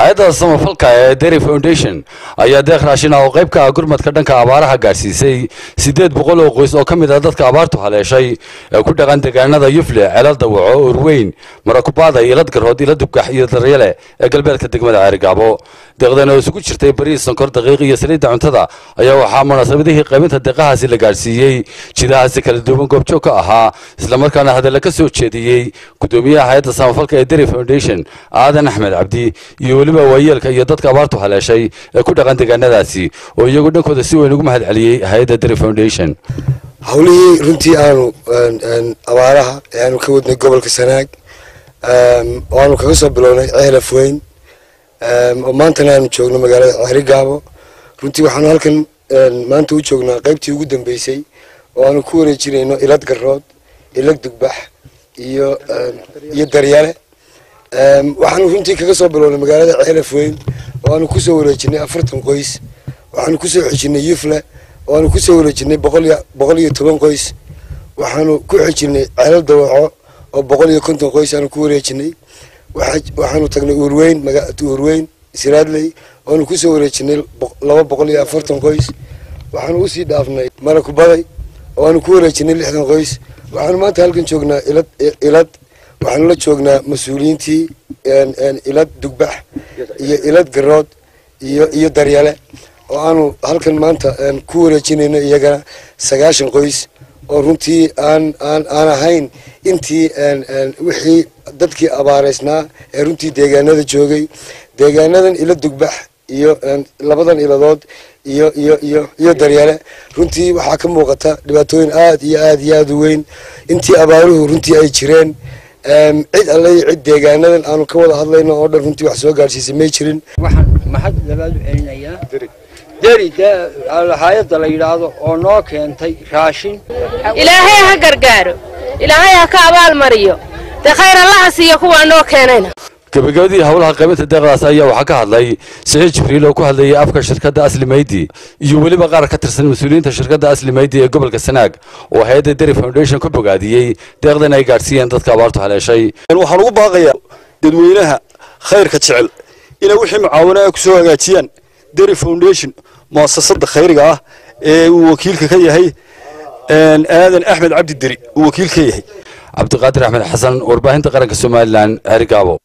hay-adda samafalka ee dery foundation ayaa deeq raashin ah oo qayb ka ah gurmadka dhanka abaaraha gaadhsiisay siddeed boqol oo qoys oo ka mid ah dadka abaartu haleeshay ee ku dhaqan deegaanada yufle ceelal dawaco urweyn marakubaada ilad garhood ila dubgax iyo daryale ee galbeedka degmada ceerigaabo deeqdan oo isugu jirtay bariis sonkor daqiiq iyo saliidda cuntada ayaa waxaa munaasabadihii qaybinta deeqahaasi la gaadhsiiyey jidahaasi kala duwan goobjoog ka ahaa islamarkaana hadalla ka soo jeediyey gudoomiyaha hay-adda samafalka ee dery foundation aadan axmed cabdi iyo weliba waayeelka iyo dadka abaartu haleeshay ee ku dhaqan deegaanadaasi oo iyagu dhankooda si weyn ugu mahad celiyey hay-adda dery foundation howlihii runtii aanu abaaraha ee aanu ka wadnay gobolka sanaag oo aanu kaga soo bilownay ceelaf weyn oo maantana aanu joogno magaalada ceerigaabo runtii waxaanu halkan maanta u joognaa qaybtii ugu dambeysay oo aanu ku wareejinayno ilad garood ilag dugbax iyo iyo daryale waxaanu runtii kaga soo bilownay magaalada ceelaf weyn oo aanu kusoo wareejinay afartan qoys waxaanu kusoo xejinay yufle oo aanu kusoo wareejinay boqol iyo toban qoys waxaanu ku xejinay ceelal dawaco oo boqol iyo konton qoys aanu ku wareejinay waxaanu tagnay uurweyn uurweyn siraadley oanu kusoo wareejinay laba boqol iyo afartan qoys waxaanu usii dhaafnay marakubaday oo aanu ku wareejinay lixdan qoys waxaanu maanta halkan joognaa ilad ilad waxaanu la joognaa mas-uuliyiintii ilad dugbax iyo ilad garood iyo iyo daryale oo aanu halkan maanta ku wareejinayno iyagana sagaashan qoys oo runtii aan aan aan ahayn intii wixii dadkii abaareysnaa ee runtii deegaanada joogay deegaanadan ila dugbax iyo labadan iladood iyo iyo iyo iyo daryale runtii waxaa ka muuqata dhibaatooyin aad iyo aad iyo aad u weyn intii abaaruhu runtii ay jireen cid alle iyo cid deegaanadan aanu ka wada hadlayno oo dhan runtii wax soo gaadhsiisay may jirin waxaan maxad labaad u celinayaa deri dee hay-adda la yidhaahdo oo noo keentay raashin ilaahay ha gargaaro ilaahay ha ka abaal mariyo dee khayr allaha siiyo kuwaa noo keenayna gabagabadii howlaha qaybinta deeqdaas ayaa waxaa ka hadlay siciid jibriil oo ku hadlayay afka shirkadda asli maydi iyo weliba qaar ka tirsan mas-uuliyiinta shirkadda asli maydi ee gobolka sanaag oo hay-adda dery foundation ku bogaadiyey deeqdan ay gaadhsiiyeen dadka abaartu haleeshay waxaan ugu baaqayaa dadweynaha khayrka jecel inay wixii mucaawanaha ku soo hagaajiyaan dery foundation muasasada khayriga ah ee uu wakiilka ka yahay aadan axmed cabdi deri uu wakiil ka yahay cabdiqaadir axmed xasan warbaahinta qaranka somalilan ceerigaabo